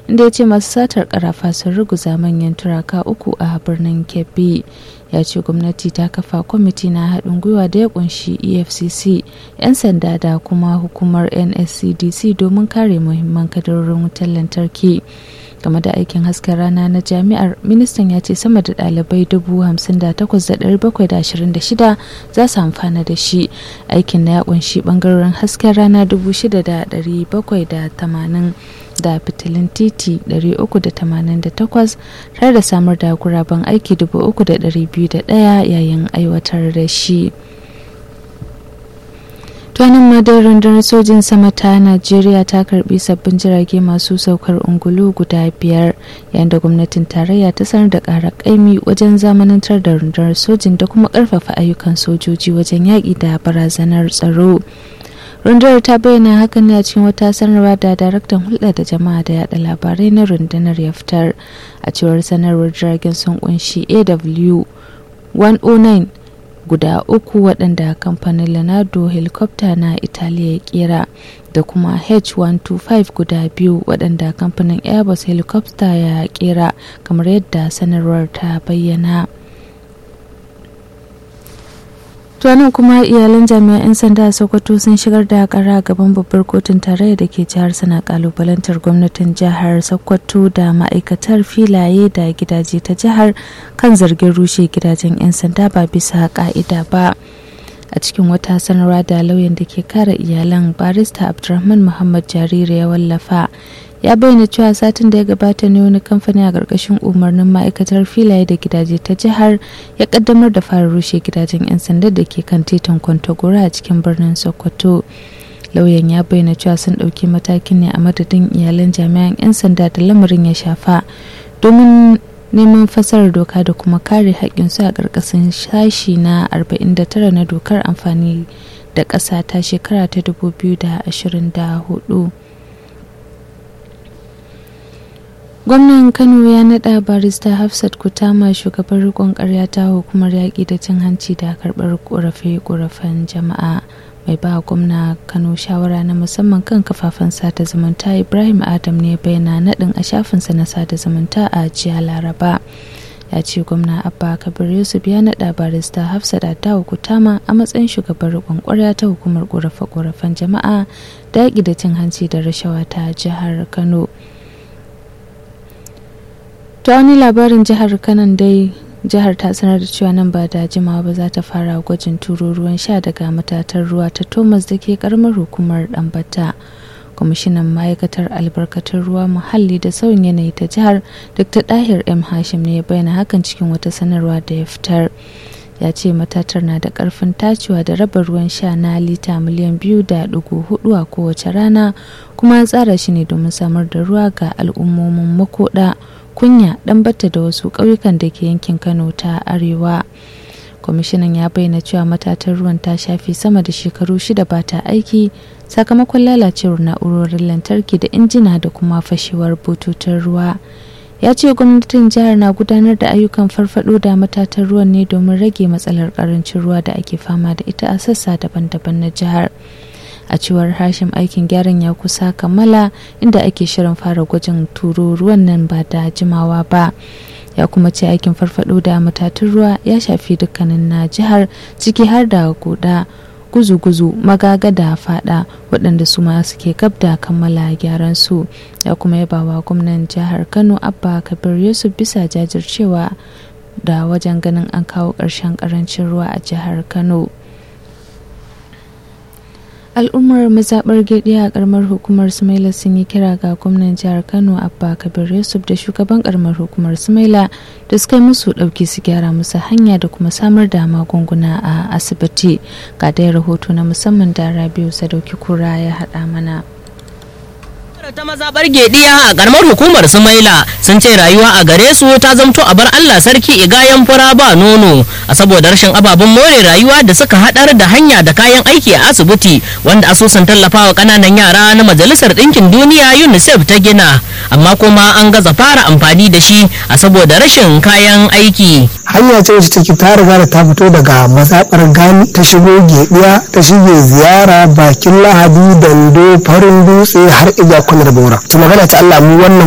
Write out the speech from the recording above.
inda ya ce masu satar karafa sun ruguza manyan turaka uku a birnin kebbi ya ce gwamnati ta kafa kwamiti na haɗin gwiwa da ya kunshi efcc 'yan sanda da kuma hukumar nscdc domin kare muhimman kadarorin wutar lantarki game da aikin hasken rana na jami'ar ministan ya ce sama da ɗalibai 58,726 za su amfana da shi aikin na ya kunshi bangarorin hasken rana 6,780 da fitilin titi 388 tare da samar da guraben aiki 3,201 yayin aiwatar da shi. tuwanin madar rundunar sojin sama ta najeriya ta karbi sabbin jirage masu saukar ungulu guda biyar yayin da gwamnatin tarayya ta sanar da ƙara ƙaimi wajen zamanantar da rundunar sojin da kuma ƙarfafa ayyukan sojoji wajen yaƙi da barazanar tsaro rundunar ta bayyana hakan ne a cikin wata sanarwa da daraktan hulɗa da jama'a da yada labarai na rundunar ya fitar a cewar sanarwar jiragen sun kunshi aw 109 guda uku waɗanda kamfanin Leonardo helicopter na Italiya ya kera da kuma H125 guda biyu waɗanda kamfanin Airbus helicopter ya kera kamar yadda sanarwar ta bayyana. tuwanin kuma iyalan jami'an 'yan sanda a sokoto sun shigar da kara gaban babbar kotun tarayya da ke jihar suna kalubalantar gwamnatin jihar sokoto da ma'aikatar filaye da gidaje ta jihar kan zargin rushe gidajen 'yan sanda ba bisa ka'ida ba a cikin wata sanarwa da lauyan da ke kare iyalan barista abdulrahman muhammad jariri ya wallafa ya bayyana cewa satin da ya gabata ne wani kamfani a ƙarƙashin umarnin ma'aikatar filaye da gidaje ta jihar ya kaddamar da fara rushe gidajen 'yan sanda da ke kan titin kwantagora a cikin birnin sokoto lauyan ya bayyana cewa sun ɗauki matakin ne a madadin iyalan jami'an 'yan sanda da lamarin ya shafa domin neman fasarar doka da kuma kare haƙƙinsu a ƙarƙashin sashi na 49 na dokar amfani da ƙasa ta shekara ta 2024 gwamnan kano ya nada barista hafsat kutama shugaban rikon karya ta hukumar yaƙi da cin hanci da karɓar ƙorafe-ƙorafen jama'a mai ba gwamna kano shawara na musamman kan kafafen sada zumunta ibrahim adam ne bayyana naɗin a shafinsa na sada zumunta a jiya laraba ya ce gwamna abba kabir yusuf ya naɗa barista hafsat adawa kutama a matsayin shugaban rikon kwarya ta hukumar ƙorafe-ƙorafen jama'a da yaƙi da cin hanci da rashawa ta jihar kano ta wani labarin jihar kanan dai jihar ta sanar da cewa nan ba da jimawa ba za ta fara gwajin turo ruwan sha daga matatar ruwa ta thomas da ke karamar hukumar dambata kwamishinan ma'aikatar albarkatun ruwa muhalli da sauyin yanayi ta jihar dr dahir m hashim ne ya bayyana hakan cikin wata sanarwa da ya fitar ya ce matatar na da karfin tacewa da raba ruwan sha na lita miliyan biyu da dugu hudu a kowace rana kuma tsara shi ne domin samar da ruwa ga al'ummomin makoda kunya dan batta da wasu ƙauyukan da ke yankin kano ta arewa kwamishinan ya bayyana cewa matatar ruwan ta shafi sama da shekaru shida ba ta aiki sakamakon lalacewar na'urorin lantarki da injina da kuma fashewar bututun ruwa ya ce gwamnatin jihar na gudanar da ayyukan farfado da matatar ruwan ne domin rage matsalar karancin ruwa da ake fama da ita a sassa daban-daban na jihar a cewar hashim aikin gyaran ya kusa kammala inda ake shirin fara gwajin turo ruwan nan ba da jimawa ba ya kuma ce aikin farfado da matatun ruwa ya shafi dukkanin na jihar ciki har da guda guzu-guzu magaga da fada waɗanda su ma suke gab da kammala gyaran su ya kuma yaba wa gwamnan jihar kano abba kabir yusuf bisa jajircewa da wajen ganin an kawo ƙarshen ƙarancin ruwa a jihar kano al'ummar mazaɓar gedi a karamar hukumar sumaila sun yi kira ga gwamnan jihar kano abba kabir yusuf da shugaban karamar hukumar sumaila da suka musu ɗauki su gyara musu hanya da kuma samar da magunguna a asibiti ga dai rahoto na musamman da rabiu sadauki kura ya haɗa mana ta mazaɓar gediya a karamar hukumar sumaila sun ce rayuwa a gare su ta zamto a bar allah sarki igayen fura ba nono a saboda rashin ababen more rayuwa da suka haɗar da hanya da kayan aiki a asibiti wanda asusun tallafawa ƙananan yara na majalisar ɗinkin duniya unicef ta gina amma kuma an gaza fara amfani da shi a saboda rashin kayan aiki hanya ce wacce take ta riga da ta fito daga mazaɓar gani ta shigo gediya ta shige ziyara bakin lahadi dando farin dutse har iya kwanar bora to magana ta allah mu wannan